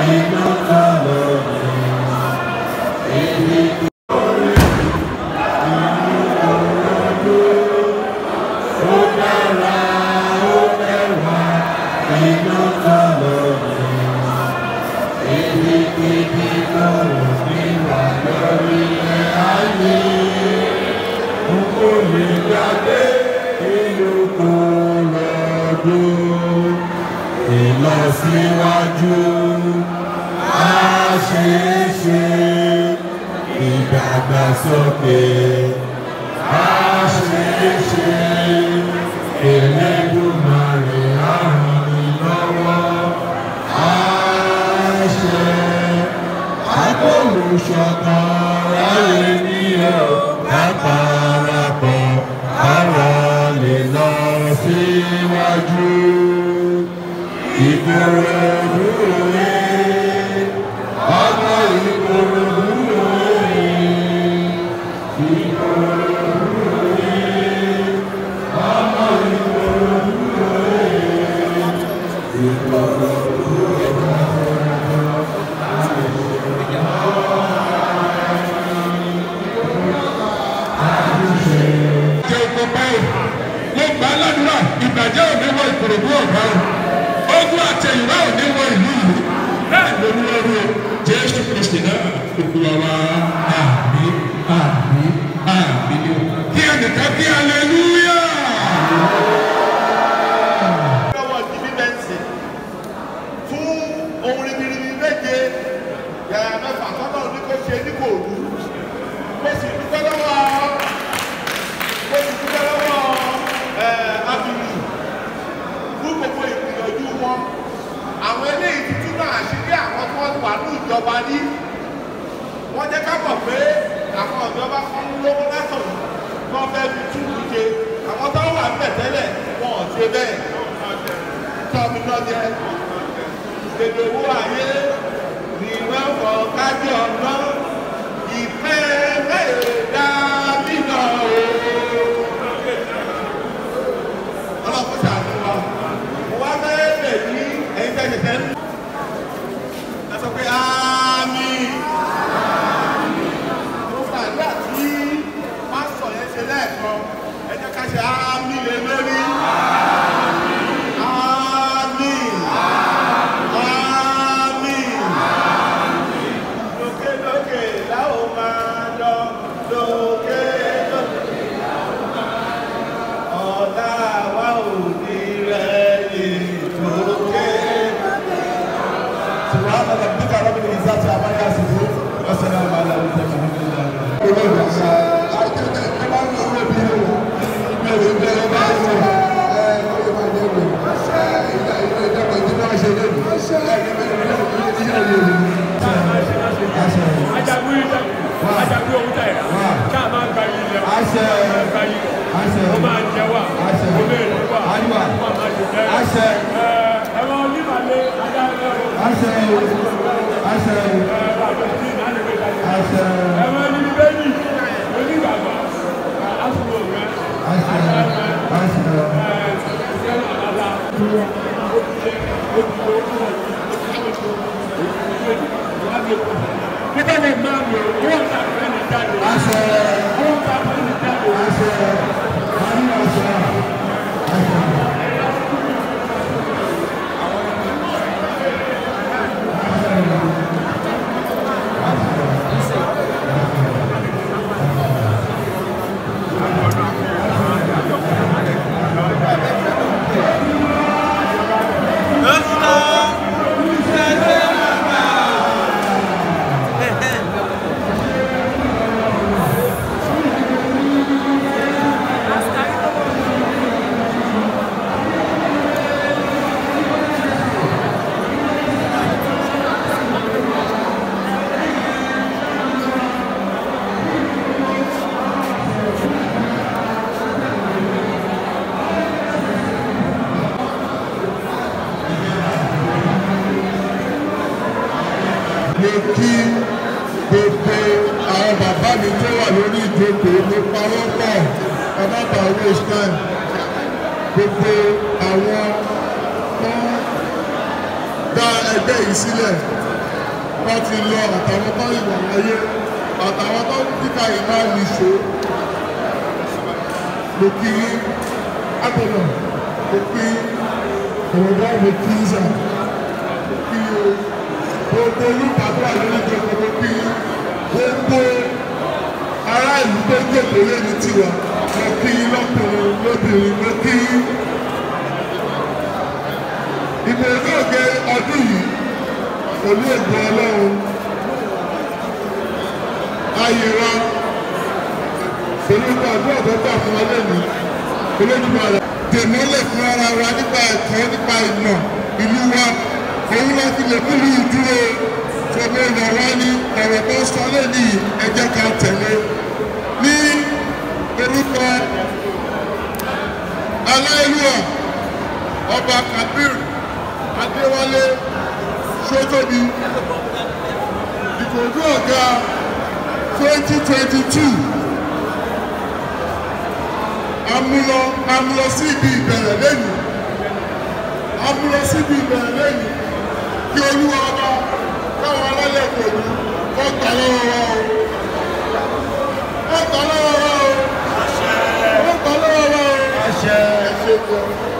inú kọ̀lọ̀ èmi kò rí inú kọ̀lọ̀ ó dára ó lẹ́wà inú kọ̀lọ̀ èmi kìí lọ́rùn níwà lórí ẹ̀ ayé kò lè gbàgbé inú kọ̀lọ̀ dùn ìlọsíwájú àṣeéṣe ìdàgbàsókè àṣeéṣe Elédùmarè á ràn mí lọ́wọ́ àṣẹ agbóhùnsọ̀kan ráyè ní ọ̀ lápárapọ̀ àwa lè lọ síwájú ìkòròdú rẹ̀ ọmọ ìkòròdú rẹ̀ ìkòròdú rẹ̀ ọmọ ìkòròdú rẹ̀ ìkòròdú jẹ́ oko báyìí mo gbà á ládùúrà ìbàjẹ́ òní wọ ìkòròdú ọ̀gá o ogun àtẹ̀yìnwá òní wọ ìlú ìlú bẹ́ẹ̀ ló ní wọ́n rú o jésù kristi náà olúwa wa àmì àmì àmì ni o kí ẹnìkan kí aleluya. lọ́wọ́ ìdíbí bẹ́ǹsì fún ohun ribiribi méje yàrá mẹ́fà tọ́lá òní kò ṣe ní kò rú mo sì dúpẹ́ lọ́wọ́ mo sì dúpẹ́ lọ́wọ́ ẹ̀ abiru fún gbogbo ìgbìyànjú wọn àwọn eléyìí ti túnú àṣírí àwọn tí wọ́n wà ní ìjọba ní wọ́n jẹ́ ká mọ̀ pé àwọn ìjọba kan ń lówó látọ̀ wọ́n fẹ́ fi túbú ṣe àwọn tó wà ń bẹ̀ tẹ́lẹ̀ wọn ò ṣe bẹ́ẹ̀ tọ́mi lọ́jẹ́ èdè owó ayé ní wẹ́fọ̀ kájí ọ̀nà ìfẹ́ mẹ́ẹ̀ẹ́dá nínà o. ọlọ́pàá ṣàánú wa mo wá fẹ́ bẹ̀ ní ẹ̀yin tẹ́lẹ̀ tẹ́lẹ̀. ẹ sọ pé ámì. mo gbàdúrà tí pásítọ̀ yẹn ṣe lẹ́ẹ̀kan ẹ jẹ́ ká ṣe ámì lé lórí. Àmín. Àmín. Lókè lókè la ó máa lọ. Lókè lókè la ó máa lọ. Ọ̀la wa ò ní rẹ̀yìn. Lókè lókè la ó máa lọ. Subhana rabbika rabbil izzati amma yasifun. Wa salamun ala al-mursalin. ajagun yìí dẹ ajagun ohun tẹ ká máa gba yìí lẹ máa gba yìí lẹ ó máa jẹ wá ó lè rí wá ó máa máa jẹ bẹ́ẹ̀ ẹ ẹ lọ nígbàlẹ ajagun ẹ bàbá tí náà lè gbé jáde ẹ máa ní bẹ́ẹ̀ni onígbàgbọ́ àsùnwò rẹ ẹ ẹ ṣẹlẹ̀ àbálá Nígbà tí máa ń lò ó wọ́n ta fẹ́ ní jáde. Wọ́n ta fẹ́ ní jáde. mo kí gbogbo àwọn bàbá mi tó wà lórí ìjókòó mo pawọ́ pọ̀ ọba bá waste time gbogbo àwọn tó dá ẹgbẹ́ yìí sílẹ̀ wọ́n ti lọ àtàwọn tó ìwà láyé àtàwọn tó kíkà ìmá nìṣó mo kí agbọ̀nà mo kí ọ̀rọ̀dá mo kí ìzà mo kí o gbogbo olùpàdé àlejò mo kí gbogbo ará ìlú tó jókòó lẹ́ni tiwa mo kí lọ́kùnrin lóbìnrin mo kí ìbò olóògbé ọdún yìí pẹ̀lú ègbò ọlọ́run ayẹra pẹ̀lú àdúrà tó gbà fún alẹ́ mi olójúmọ́ rẹ̀ dèmọ́lẹ̀ fún ara wa nípa ẹ̀kọ́ nípa ìmọ̀ ìlú wa òun la fi lè múlù ìdúró fọmọ ìlà wa ní ọ̀rọ̀ tó sọ lẹ́ni ẹ̀jẹ̀ ká tẹ̀lé ní orúkọ aláìlúwà ọba kabir adéwálé sótóbi ìkòjú ọ̀gá twenty twenty two amúlọ amúlọ sí ibi ìbẹ̀rẹ̀ lẹ́nu amúlọ sí ibi ìbẹ̀rẹ̀ lẹ́nu kí olúwa ọba káwọn alálẹ̀ pẹ̀lú kọ́ gbà lọ́wọ́ wa o kọ́ gbà lọ́wọ́ wa o kọ́ gbà lọ́wọ́ wa o ẹ ṣe jẹun.